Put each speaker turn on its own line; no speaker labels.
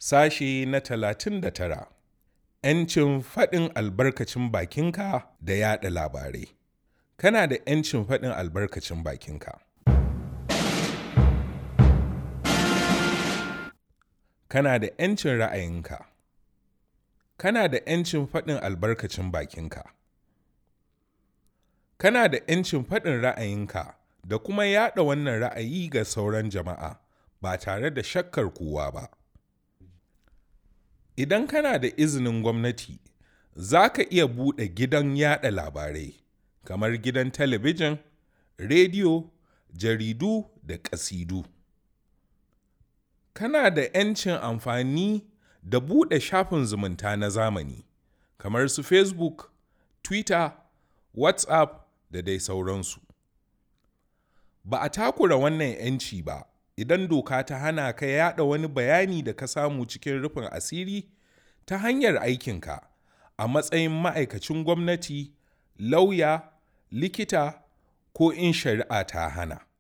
Sashe na talatin da tara ‘Yancin faɗin albarkacin bakinka da yaɗa labarai Kana da ‘yancin faɗin albarkacin bakinka. Kana da ‘yancin ra'ayinka. Kana da ‘yancin faɗin albarkacin bakinka. Kana da ‘yancin faɗin ra'ayinka da kuma yaɗa wannan ra'ayi ga sauran jama'a ba tare da shakkar kowa ba. Idan kana da izinin gwamnati, za ka iya buɗe gidan yaɗa labarai kamar gidan talabijin, rediyo, jaridu da ƙasidu. Kana da ‘yancin amfani da buɗe shafin zumunta na zamani kamar su Facebook, Twitter, WhatsApp da dai sauransu. Ba a takura wannan ‘yanci ba idan doka ta hana ka yaɗa wani bayani da ka samu cikin rufin asiri ta hanyar aikinka a matsayin ma'aikacin gwamnati, lauya, likita ko in shari'a ta hana.